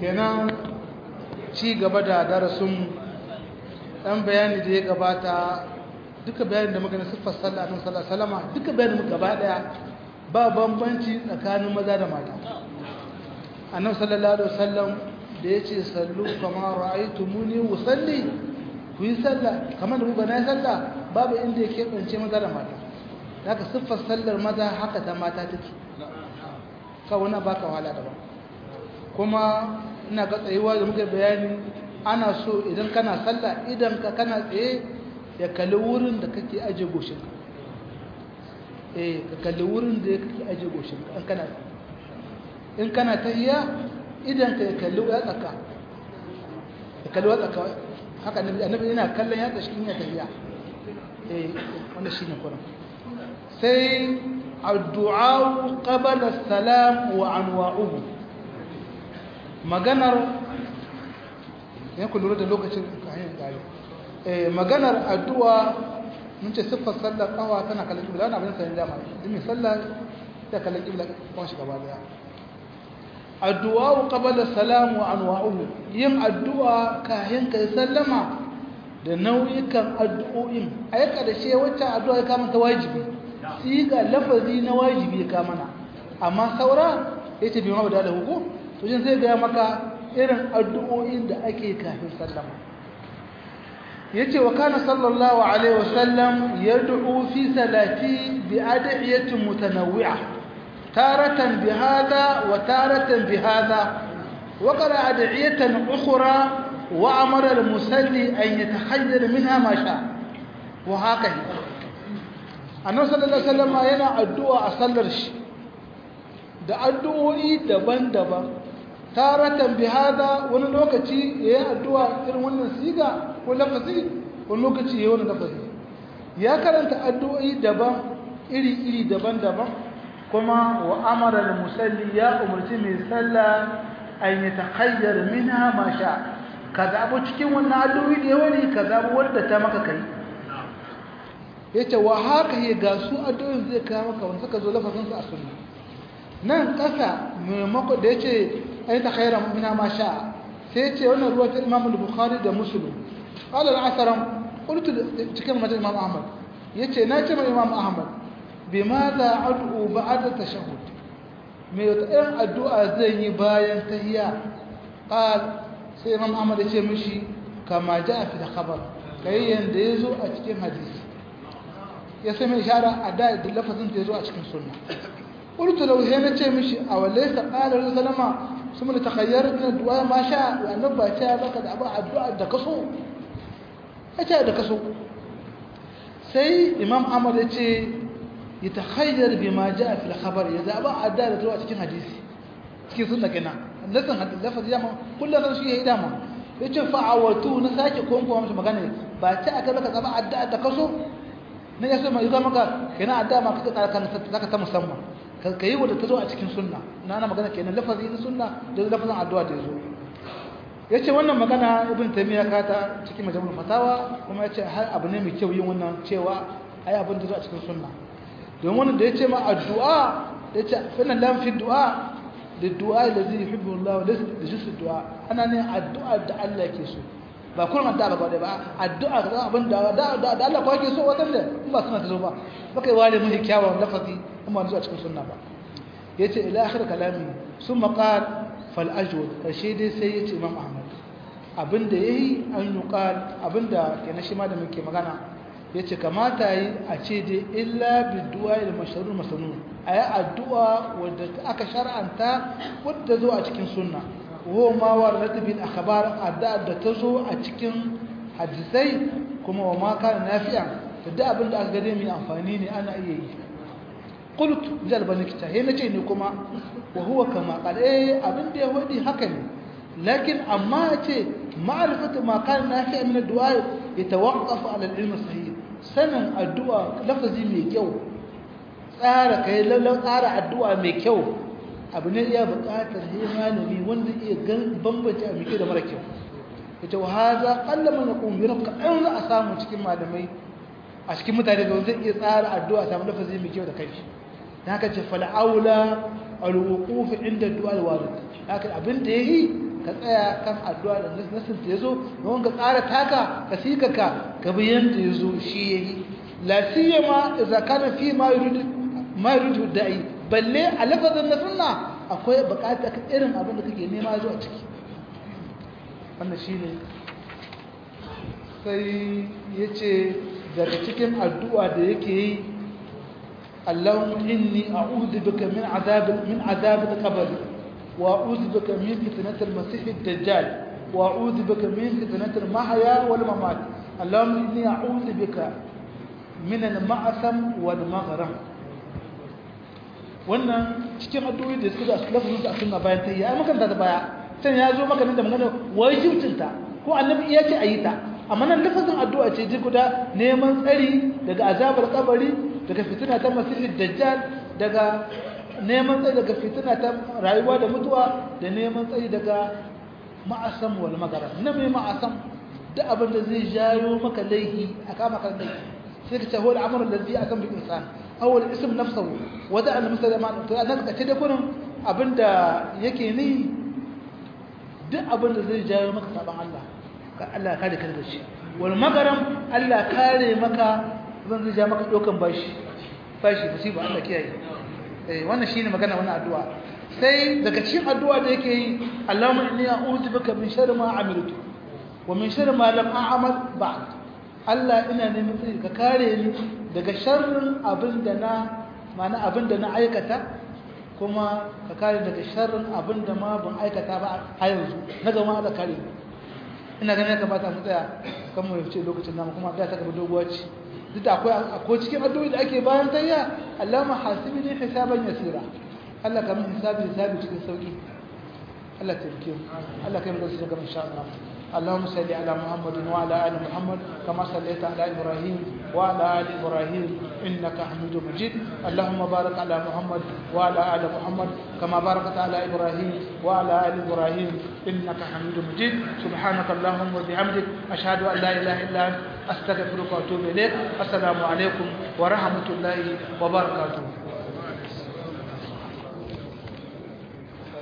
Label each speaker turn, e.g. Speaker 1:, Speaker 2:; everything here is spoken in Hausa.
Speaker 1: kenan ci gaba da darasin ɗan bayani da ya gabata duka bayanin da muka na siffar sallah nan sallah salama duka bayanin mu gaba ɗaya ba bambanci tsakanin maza da mata annabi sallallahu alaihi wasallam da yace sallu kama ra'aytumuni usalli ku yi sallah kamar da muka na yi sallah babu inda ya keɓance maza da mata haka siffar sallar maza haka ta mata take ka wani baka wahala daban kuma ina ga tsayuwa da muka bayani ana so idan kana sallah idan ka kana tsaye ya kalli wurin da kake aje goshinka eh ka kalli wurin da kake aje goshinka in kana in kana tahiyya idan ka ya kalli ya tsaka ya kalli ya tsaka haka annabi yana kallon ya tsashi in ya tahiyya eh wannan shine kuran sai addu'a qabla as-salam wa anwa'uhu maganar ya ku lura da lokacin kayan gari eh maganar addu'a mun ce siffar sallar kawa tana kallon kibla na abin sanin dama dimi sallar ta kallon kibla kwan shi gaba daya addu'a qabla as-salam wa anwa'uhu yin addu'a kayan kai sallama da nau'ikan addu'o'in ai karshe wacce addu'a ya kama ta wajibi siga lafazi na wajibi ya kama na amma saura yace bi ma da hukum to jin zai ga maka irin addu'o'in da ake kafin sallama yace wa kana sallallahu alaihi wasallam yad'u fi salati bi ad'iyatin mutanawwi'a taratan bi hada wa taratan bi hada wa qara ad'iyatan ukhra wa amara al-musalli an yatakhayyar minha ma sha wa hakahi annabi sallallahu alaihi wasallam yana addu'a a sallar shi da addu'o'i daban-daban taratan bi hada wani lokaci yayin addu'a irin wannan siga ko lafazi wani lokaci yayin wannan lafazi ya karanta addu'o'i daban iri-iri daban-daban kuma wa amara al-musalli ya umarci mai sallah an yatakhayyar minha ma sha ka zabo cikin wannan addu'o'i da yawani ka zabo wanda ta maka kai yace wa haka ya ga su addu'o'in zai kawo maka wanda suka zo lafazin su a sunna nan kasa maimako da yace ai ta khairan mina ma sha sai ce wannan ruwa ta Imam Bukhari da Muslim qala al-asaram qultu cikin madal Imam Ahmad yace na ce ma Imam Ahmad bimadha ad'u ba'da tashahhud me wata irin addu'a zan yi bayan tahiyya qal sai Imam Ahmad yace mishi kama ja'a fi khabar kai yanda yazo a cikin hadisi ya sai mai ishara a da lafazin da yazo a cikin sunna قلت له هنا ce mishi aw laysa qala sallama summa takhayyar min addu'a ma sha wa annaba ta baka da abu addu'a da kaso ace da kaso sai imam ahmad yace yatakhayyar bima jaa fil khabar ya zaba addu'a da zuwa cikin hadisi cikin sunna kenan lasan hadisi lafazi ya ma kullu san shi yayi dama yace fa'awatu na sake konko masa magana ba ta aka baka zaba addu'a da kaso ne yaso mai ga maka kenan addu'a ma kaka tsara kan zaka ta musamman ka yi wadda ta zo a cikin sunna na ana magana kenan lafazi na sunna da lafazin addu'a da ya zo ya ce wannan magana ibn taimiyya kata cikin majalisar fatawa kuma ya ce har abu ne mai kyau yin wannan cewa ai abin da zo a cikin sunna don wannan da ya ce ma addu'a da ya ce finan lam fi du'a da du'a da zai hibbu Allah da da jisu du'a ana ne addu'a da Allah ke so ba kullum addu'a ba ba addu'a ga abin da da Allah ko yake so wannan da in ba suna ta zo ba baka yi wale mun kyawawan lafazi kuma zuwa cikin sunna ba yace ila akhir kalami summa qal fal ajwad kashi dai sai yace imam ahmad abinda yayi an yuqal abinda kenan shi ma da muke magana yace kamata yi a ce dai illa bidu'a il mashrur masnun ayi addu'a wadda aka shar'anta wadda zo a cikin sunna wa ma waradat bil akhbar addu'a da ta zo a cikin hadisai kuma wa ma kana nafi'an da abinda aka gade mai amfani ne ana iya yi قلت جلب نكتا هي نجي نكما وهو كما قال ايه ابن دي ودي haka ne لكن اما ce معرفه ما كان نافع من الدعاء يتوقف على العلم الصحيح sanin addu'a lafazi mai kyau tsara kai lallan tsara addu'a mai kyau abu ne iya buƙatar sai malami wanda iya bambance a mike da mara kyau ita wa haza qallama naqum bi rabka an za a samu cikin malamai a cikin mutane da zai iya tsara addu'a samu lafazi mai kyau da kai da haka ce fal'aula alwuquf inda du'a alwarid haka abin da yayi ka tsaya kan addu'a da nasin ta yazo don ka tsara taka ka sika ka ka bi yanda yazo shi yayi la siyama idza kana fi ma yuridu ma yuridu da'i balle a lafazin na sunna akwai bukata ka irin abin da kake nema zuwa ciki wannan shine sai yace daga cikin addu'a da yake yi اللهم إني أعوذ بك من عذاب من عذاب القبر وأعوذ بك من فتنة المسيح الدجال وأعوذ بك من فتنة المحيا والممات اللهم إني أعوذ بك من المعثم والمغرم wannan cikin addu'o'i da suka da lafazin a sunna bayan tayya ai makanta da baya sai ya zo maka nan da magana wajibcinta ko annabi iya ce ayi ta amma nan lafazin addu'a ce ji guda neman tsari daga azabar kabari daga fitina ta masihid dajjal daga neman tsari daga fitina ta rayuwa da mutuwa da neman tsari daga ma'asam wal magara na mai ma'asam duk abin da zai jayo maka laihi a kama kan laihi sai ka ce huwa al'amarin da zai akan bin insan awwal ism nafsahu wa da al musulman to anan ka ce da kurin abinda yake ni duk abin da zai jayo maka saban Allah ka Allah kare ka da shi wal magaram Allah kare maka zan zai ja maka dokan bashi bashi musiba Allah kiyaye eh wannan shine magana wannan addu'a sai daga cikin addu'a da yake yi Allahumma inni a'udhu bika min sharri ma amiltu wa min sharri ma lam a'mal ba'd Allah ina neman tsari ka kare ni daga sharrin abinda na mana abinda na aikata kuma ka kare daga sharrin abinda ma ban aikata ba a yanzu na gama Allah kare ina ganin ya kamata mu tsaya kan mu yace lokacin namu kuma da ta gaba doguwa ce duk da akwai akwai cikin addu'o'i da ake bayan tayya Allahumma hasibni hisaban yasira Allah ka min hisabi hisabi cikin sauki Allah ta rike Allah kai mu da su ga insha Allah اللهم صل على محمد وعلى ال محمد كما صليت على ابراهيم وعلى ال ابراهيم انك حميد مجيد اللهم بارك على محمد وعلى ال محمد كما باركت على ابراهيم وعلى ال ابراهيم انك حميد مجيد سبحانك اللهم وبحمدك اشهد ان لا اله الا انت استغفرك واتوب اليك السلام عليكم ورحمه الله وبركاته